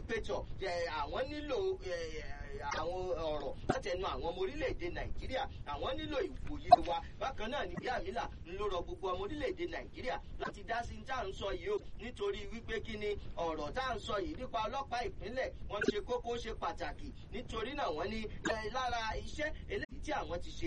wípé tọ̀ àwọn nílò àwọn ọ̀rọ̀ látẹnu àwọn ọmọ orílẹ̀-èdè nàìjíríà àwọn nílò ìwòye wa bákan náà ní bíi àmìlà ń ló rọ gbogbo ọmọ orílẹ̀-èdè nàìjíríà láti dá sí tá à ń sọ yìí o nítorí wípé kí ni ọ̀rọ̀ tá à ń sọ yìí nípa ọlọ́pàá ìpínlẹ̀ wọ́n ṣe kókó ṣe pàtàkì nítorí náà wọ́n ní lára iṣẹ́ eléyìí tí àwọn ti ṣe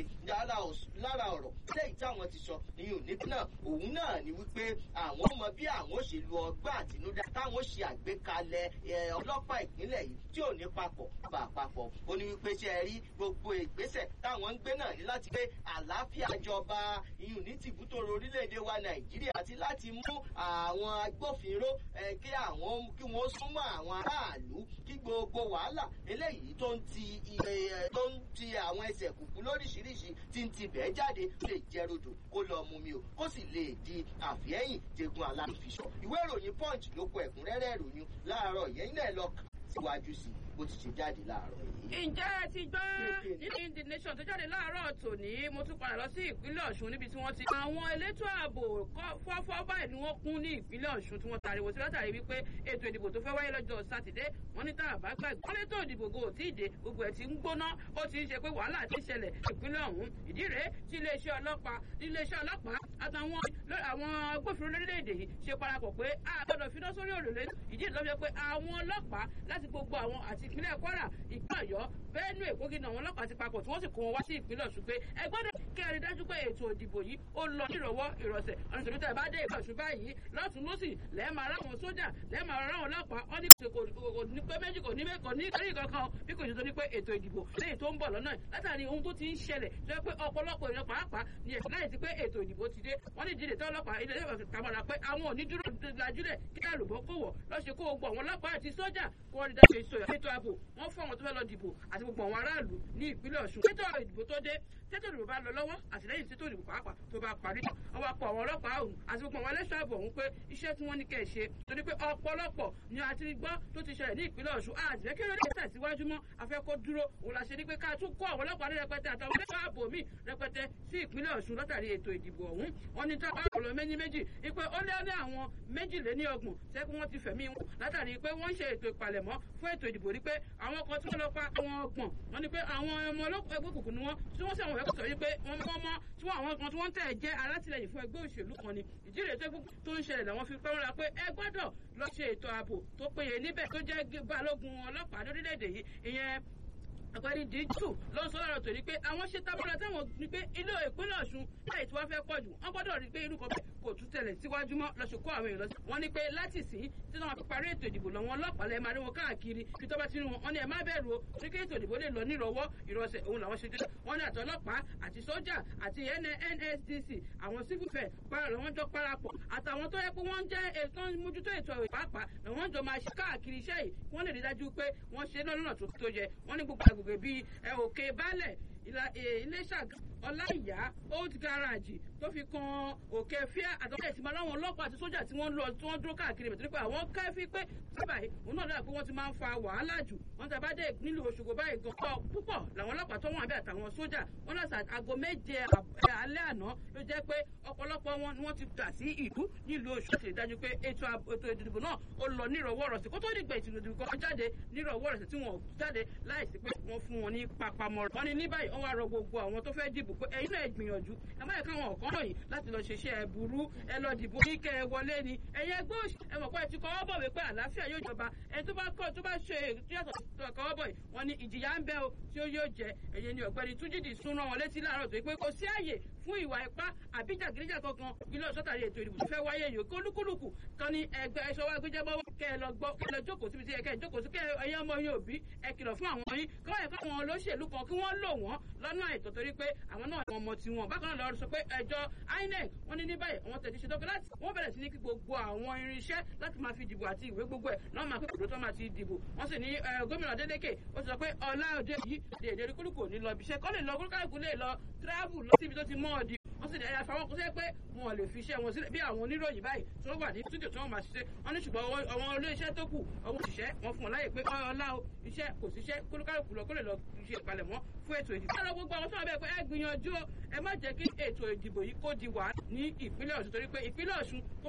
lára ọ̀rọ̀ eléyìí tí àwọn ti sọ ìyún níbi náà òun náà ni wípé àwọn mọ bí àwọn ò ṣe lu ọgbà àtinúdá táwọn ṣe àgbékalẹ̀ ọlọ́pàá ìpínlẹ̀ yìí tí ò ní papọ̀ bá papọ̀ ó ní wípé ṣe rí gbogbo ìgbésẹ̀ táwọn ń gbé náà ní láti gbé àlàáfíà jọba ìyún ní tìbútòrò orílẹ̀-èdè wa nàìjíríà àti láti mú àwọn agbófinró kí àwọn kí wọ́n súnmọ́ àwọn aráàlú kí gbogbo wàhálà eléyìí tó ń ti tó ń ti àwọn ẹsẹ̀ kùkú lóríṣiríṣi tí ń ti bẹ́ẹ̀ jáde lè jẹ́ rodò kó lọ mú mi o kó sì lè di àfihẹ́yìn tegun aláfiṣọ ìwé ìròyìn punch ló kọ ẹ̀kúnrẹ́rẹ́ ìròyìn láàárọ̀ yẹn náà lọ kà síwájú sí bó ti ṣe jáde láàárọ̀ yìí. ǹjẹ́ ẹ ti gbọ́ nínú the nation tó jáde láàárọ̀ tòní mo tún padà lọ sí ìpínlẹ̀ ọ̀ṣun níbi tí wọ́n ti. àwọn elétò ààbò fọ́fọ́ báyìí ni wọ́n kún ní ìpínlẹ̀ ọ̀ṣun tí wọ́n tariwo sí látàrí wípé ètò ìdìbò tó fẹ́ wáyé lọ́jọ́ sátidé wọ́n ní tààbà gbàgbé. wọ́n létò ìdìbò gò tí ì dé gbogbo ẹ̀ ti ń gbóná ó ti ń ṣe pé wàhálà ti ṣẹlẹ̀ ìpínlẹ̀ ọ̀hún ìdí rèé tí iléeṣẹ́ ọlọ́pàá iléeṣẹ́ ọlọ́pàá àtàwọn àwọn agbófinró lórílẹ̀‐èdè yìí ṣe parapọ̀ pé a gbọ́dọ̀ finá sórí òrùlé ìdí ìlọ́fẹ́ pé àwọn ọlọ́pàá láti gbogbo àwọn àti ìpínlẹ̀ kwara ìpínlẹ̀ ọ̀yọ́ benue kogi náà àwọn ọlọ́pàá ti papọ̀ tí wọ́n sì kó wọn wá sí ìpínlẹ̀ ọ̀ṣun pé ẹ gbọ́dọ̀ kí ẹ rí dájú pé ètò ìdìbò yìí ó lọ nírọ̀wọ́ ìrọ̀sẹ̀ ọ̀nà tòlítà ẹ̀ bá dé ìpínlẹ̀ ọ̀ṣun báyìí lọ́tún lọ́sì lẹ́ẹ̀máa ráwọn sójà lẹ́ẹ̀máa ráwọn ọlọ́pàá ọ́ ní kò ní pé méjì kò ní mẹ́kọ̀ ní kárì kankan bí kò ṣe tó ní pé ètò ìdìbò lẹ́yìn tó ń bọ̀ lọ́nà látàrí ohun tó ti ń ṣẹlẹ̀ tó yẹ pé ọ̀pọ̀lọpọ̀ èèyàn pàápàá ni ẹ̀sìn láì sí pé ètò ìdìbò ti dé wọ́n ní ìdílé tó ọlọ́pàá ilé ẹ̀fọ́ kàmọ́ra pé àwọn ò ní dúró lajúlẹ̀ kí àlùbọ́ kò wọ̀ lọ́sẹ̀ kó gbogbo àwọn ọlọ́pàá àti sójà kó wọ́n rí dáṣe ìṣòyà ètò ààbò wọ́n fún àwọn tó fẹ́ lọ dìbò àti gbogbo àwọn aráàlú ní ìpínlẹ̀ ọ̀ṣun ètò ìdìbò tó dé tètò ìdìbò bá lọ lọ́wọ́ àtìlẹ́yìn tètò ìdìbò pàápàá tó bá parí wọ́n wá pọ̀ àwọn ọlọ́pàá ọ̀hún àti gbogbo àwọn ẹlẹ́ṣọ́ ààbò ọ̀hún pé iṣẹ́ tí wọ́n ní kẹ́ ẹ̀ ṣe torí pé ọ̀pọ̀lọpọ̀ ni a ti gbọ́ tó ti ṣẹlẹ̀ ní ìpínlẹ̀ ọ̀ṣun àjẹ́ kí ló dé tẹ̀síwájú mọ́ afẹ́kọ́ dúró òun la ṣe ní pé ká tún kó àwọn ọlọ́pàá ní rẹpẹtẹ àtàwọn ẹlẹ́ṣọ́ ààbò míì rẹpẹtẹ sí ìpínlẹ̀ ọ̀ṣun látàrí ètò ìdìbò ọ̀hún wọn ní táwọn ọ̀rọ̀ méjì méjì ipe ó lé ní àwọn méjìléní ọgbọ̀n tẹ́kun wọn ti fẹ̀mí wọn látàrí pé wọ́n ń ṣe ètò ìpalẹ̀mọ́ fún ètò ìdìbò rí pé àwọn kan tí wọ́n lọ pa àwọn ọgbọ̀n wọn ni pé àwọn ọmọ ọlọ́pàá ẹgbẹ́ òkùnkùn ni wọ́n tí wọ́n sì àwọn ẹ̀kọ́ sọ wípé wọ́n mọ́ mọ́ tí wọ́n àwọn kan tí wọ́n tẹ̀ jẹ́ alátìlẹyìn fún ẹgbẹ́ òṣèlú kan ni ìdílé tó ń ṣẹlẹ̀ làwọn fi pẹ́ wọn la pé ẹ gbọ́dọ̀ lọ ṣe ètò ààbò tó péye níbẹ̀ tó jẹ́ balógun ọlọ́pàá lórílẹ̀‐èdè yìí ìyẹn ọ̀gbẹ́ni díjù ló ń sọ lọ́rọ̀ tòní pé àwọn ṣe tábọ́lá táwọn ní pé ilé ìpínlẹ̀ ọ̀ṣun láì tí wọ́n fẹ́ pọ̀ jù wọ́n gbọ́dọ̀ rí pé irú kan bẹ́ẹ̀ kò tún tẹ̀lẹ̀ síwájú mọ́ lọ́sùn kó àwọn èèyàn lọ sí. wọ́n ní pé láti sìn tí wọ́n fi parí ètò ìdìbò lọ́wọ́ ọlọ́pàá lẹ́ẹ̀ máa rí wọn káàkiri kí tó bá ti rí wọn wọ́n ní ẹ má bẹ̀rù o ní kí ètò ìdìbò lè lọ nírọ̀wọ́ ìrọ̀sẹ̀ òun làwọn ṣe dé. wọ́n ní àtọlọ́pàá àti sójà àti NSDC àwọn civil fair para lọ́wọ́n jọ parapọ̀ àtàwọn tó yẹ pé wọ́n jẹ́ ètò mójútó ètò ìpápá lọ́wọ́n jọ máa ṣe káàkiri iṣẹ́ yìí wọ́n lè rí dájú pé wọ́n ṣe lọ́nà tó yẹ wọ́n ní gbogbo àgbègbè bíi òkè balẹ̀ iléṣà ọláìyá old garage tó fi kan òkè fíà àtọ́kẹ́ ìtìmọ̀ aláwọn ọlọ́pàá àti sójà tí wọ́n lọ tí wọ́n dúró káàkiri bẹ̀tẹ̀ nípa àwọn kẹ́fí pé sábà yìí òun náà dára pé wọ́n ti máa ń fa wàhálà jù wọ́n ti bá dé nílùú Òṣogbo báyìí gan pọ̀ púpọ̀ làwọn ọlọ́pàá tó wọ́n àbẹ́ àtàwọn sójà wọ́n láti aago méje alẹ́ àná ló jẹ́ pé ọ̀pọ̀lọpọ̀ wọn ni wọ́n ti gbà sí ìlú nílùú Òṣogbo ṣe dájú pé ètò ìdìbò náà ó lọ nírọ̀wọ́ rọ̀sẹ̀ kó tó dìgbà ètò ìdìbò kan jáde nírọ̀wọ́ rọ̀sẹ̀ tí wọ́n jáde láìsí pé wọ́n fún wọn ní papamọ́ wọ́n ní ní báyìí wọ́n wá rọ gbogbo àwọn tó fẹ́ dìbò pé ẹ̀yin náà gbìyànjú ẹ má yẹ káwọn ọ̀kan lọ́yìn láti lọ ṣiṣẹ́ ẹ burú ẹ lọ dìbò kí kẹ ẹ wọlé ni ẹ̀yin ẹgbẹ́ òṣì ẹ mọ̀ pé ẹ ti kọ́wọ́ bọ̀ wípé àlàáfíà yóò jọba ẹni tó bá kọ́ tó bá ṣe yàtọ̀ tó kọ́wọ́ bọ̀ yìí wọ́n ní ìjìyà ń bẹ o tí ó yóò jẹ ẹ̀yin ni ọ̀gbẹ́ni túnjídì sún rán wọn létí láàárọ̀ tó pé kò sí àyè fún ìwà ipá àbí jàgídíjà kankan ilé ọ̀sọ́tàrí ètò ìdìbò tó fẹ́ wáyé yìí kólúkúlùkù kan ní ẹgbẹ́ ẹ̀ṣọ́ wa gbéjẹ́bọ́ kẹ́ ẹ lọ gbọ́ kẹ́ ẹ lọ jókòó síbi tí ẹ kẹ́ ẹ jókòó sí kẹ́ ẹ̀yin ọmọ yín òbí ẹ kìlọ̀ fún àwọn yín kọ́ ẹ̀kọ́ àwọn olóṣèlú kan kí wọ́n lò wọ́n lọ́nà àìtọ́ torí pé àwọn náà àwọn ọmọ tiwọn bákan náà lọ́ọ́ sọ pé ẹjọ́ INEC wọ́n ní ní báyìí àwọn tẹ̀sí ṣe dọ́kẹ́ láti wọ́n bẹ̀rẹ̀ sí ní kí gbogbo àwọn irinṣẹ́ láti máa fi dìbò àti ìwé gbogbo ẹ̀ náà máa pé kòtò tó máa ti dìbò wọ́n sì ní gómìnà Adeleke ó ti sọ pé ọlá òde yìí dèdè rí kúlùkù ní lọ ibiṣẹ́ kọ́ lè lọ kúlùkù lè lọ tíráàbù lọ síbi tó ti mọ́ ọ̀dì wọ́n sì ẹ̀yà fáwọn kó sẹ́ pé wọn lè fi iṣẹ́ wọn sílẹ̀ bí àwọn oníròyìn báyìí tó wà ní túdìò tí wọ́n máa ṣiṣẹ́ wọ́n ní ṣùgbọ́n àwọn olóṣẹ́ tó kù ọwọ́ òṣìṣẹ́ wọn fún wọn láyè pé ọlá o iṣẹ́ kò síṣẹ́ kólúkálùkù lọ kó lè lọ ṣe ìpalẹ̀mọ́ fún ètò ìdìbò. ẹ lọ gbogbo àwọn tó wà bẹ́ẹ̀ pé ẹ gbìyànjú ẹ má jẹ́ kí ètò ìdìbò yìí kó di wà ní ìpínlẹ̀ Ọ̀ṣun torí pé ìpínlẹ̀ Ọ̀ṣun kó